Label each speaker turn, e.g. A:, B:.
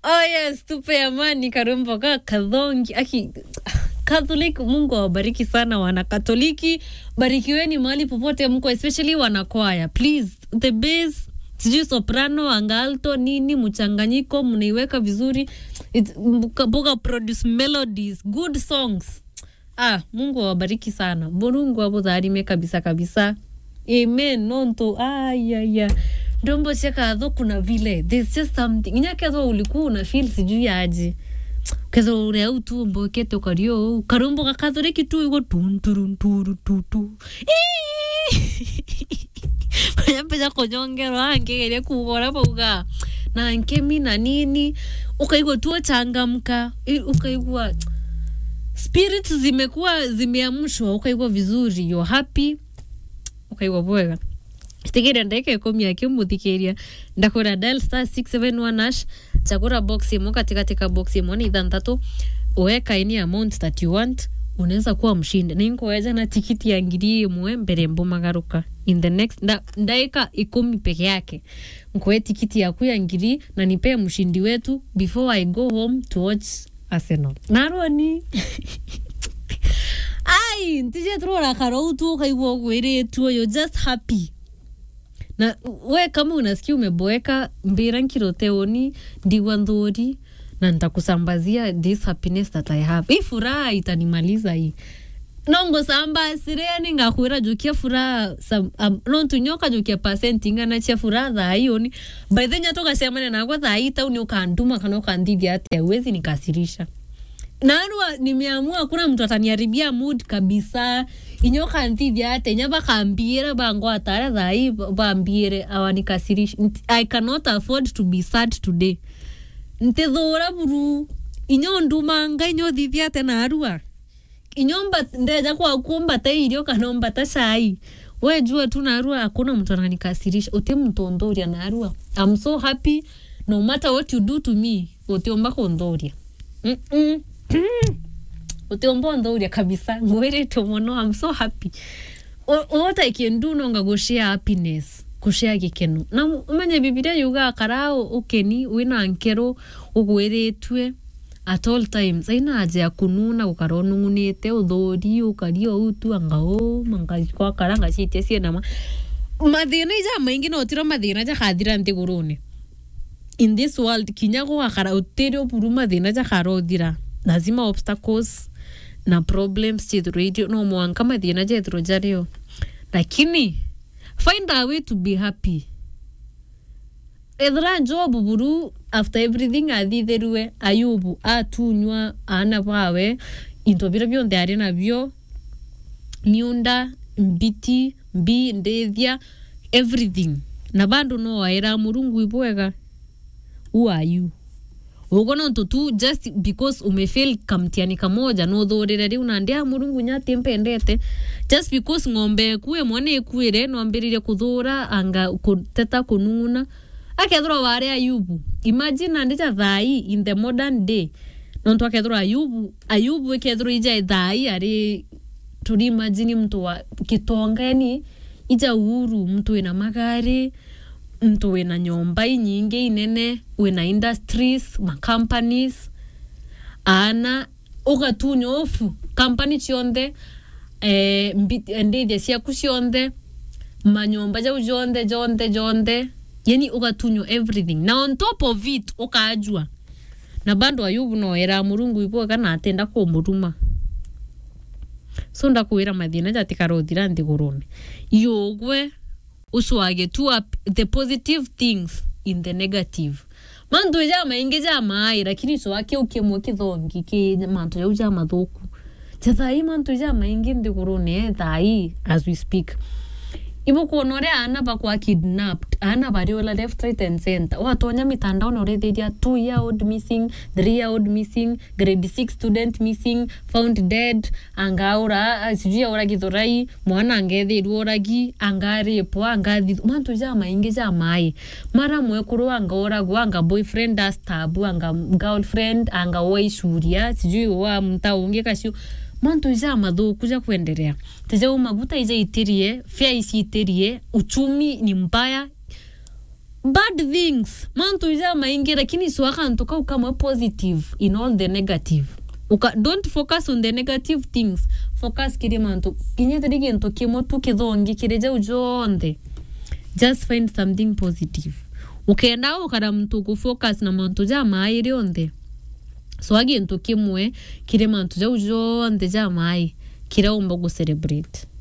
A: oh yes tupe amani karumbo ka kadhongi aki Catholic, Mungu awabariki sana wana Katoliki, barikiweni mahali popote mko, especially wanakwaya. Please, the bass sijui soprano, anga alto, nini mchanganyiko, mnaiweka vizuri, It's- mka- mbuga produce melodies, good songs. Ah, Mungu awabariki sana, Mungu abutharime kabisa kabisa, amen. Nonto ayaya ndombo chekatho kuna vile there's just something inyaketho ulikuwa una feel sijui aje ketho uria u tu mbokete ukario karumbo gakathoreki tu igo tunturunturututu yambeca kunyongerwa angegeria kugora bauga na nkemi na nini ukaigua tu changamka ukaigua spirit zimekuwa zimeamshwa ukaigua vizuri you're happy ukaigua bwega tigire ndeke ikumi akimuthikiria ndakura dial star 671 ash chagura box imo katikati ka box imo ni ithanthatu uweka any amount that you want unaweza kuwa mshindi ninkuweja na tikiti ya ngiri imwe mbere mbumagaruka in the next nda, ndaika ikumi peke yake nkuwe tikiti yaku ya ngiri na nipee mshindi wetu before i go home to watch arsenal naroni ai ntije turora karou tu ukaigua ugwiritwo you're just happy na we kama unasikia umeboeka mbira nkiroteoni ndigwa nthuri na nitakusambazia this happiness that i have hii furaha itanimaliza hii nongosambasire ningakwira jukia furaha sam- am- nontunyoka jukia pasenti ingana chia furaha thaioni by the nyato gacemane nakwa thai tauni ukanduma kana ukandithia atia uwezi nikasirisha narua nimeamua hakuna mtu ataniharibia mood kabisa inyoka nthithia ate nya bakambire bango atare thai bambire awanikasirish i cannot afford to be sad today ntithura buru inyo ndumanga inyo thithia ate narua inyo mba- ndeja kwa kumbata irio kana mbata cai we jua tu narua hakuna mtu ananikasirisha uti mtondhoria narua i'm so happy no matter what you do to me utiomba kundhoria Mm-mm. utiomba ndhoria kabisa ngwiritwo muno i'm so happy O- what i can do nonga gushare happiness kushare gikeno na umenye bibilia yuga karao ukeni wina nkero ugwiritwe at all times aina aja ya kununa gukara unungunite uthuri ukaria utu anga u mangakwa kara ngacitie cienama mathina ija maingi no tiro mathina jakathira nthiguruni in this world kinya gugakara utiri uburu mathina jakara uthira lazima obstacles na problems chithiro irio no mwanka mathina jethiro jario lakini find a way to be happy ethira job buru after everything athitherue ayubu atunywa ana bawe into bira bionthe ari nabio miunda mbiti mbi ndithia everything na bandu no waira murungu ibwega who are you ugo no tu just because umefail kamtiani kamoja no thurire riu na ndia murungu nyati mpendete just because ng'ombe kuwe mwana ikuire no ambiririe kuthura anga kuteta kununa akethirwa wari ayubu imagine andija thai in the modern day nontu akethirwa ayubu ayubu ikethirwa ija thai ari turi imagine mtu wa kitonga yani ija uhuru mtu wina magari mtu wina nyomba inyingi inene wina industries macompanies ana ugatunya ofu kampani cionthe eh, mbi- ndithia ciaku cionthe manyomba jau jonthe jonthe jonthe yani ugatunywa everything na on top of it ukajua na bando ayubu noera murungu ibo kana atenda kumuruma so ndakwira mathina jatikarothira nthiguruni yugwe ucwage tu up the positive things in the negative mantu ja maingi ja mai lakini cwake ukimwe kithongi ki mantu jau ja mathuku jathai mantu ja maingi nthiguruni eh, thai as we speak ivo kuona uria ana bakwa kidnapped ana bariola left right and center watonya mitandaoni urithiria two year old missing three year old missing grade six student missing found dead angaura sijui aura githurai mwana angethirwo uragi angaripwa angathi mantu ja maingi ja mai mara mwekuru angauragwo anga boyfriend astabu anga girlfriend anga waicuria sijui wa mta ungi kacio mantu ja mathuku ja kuendelea tejau maguta ija itirie fea ici itirie uchumi ni mbaya bad things mantu ja maingi lakini sio akantu kau kamwe positive in all the negative Uka, don't focus on the negative things focus kiri mantu kinya tiri gintu kimwe tu kithongi kiri jau jonthe just find something positive ukenda ukara mtu kufocus na mantu ja mai rionthe so agintu kimwe kiri mantu jau jonthe ja mai kiraumba gucelebrate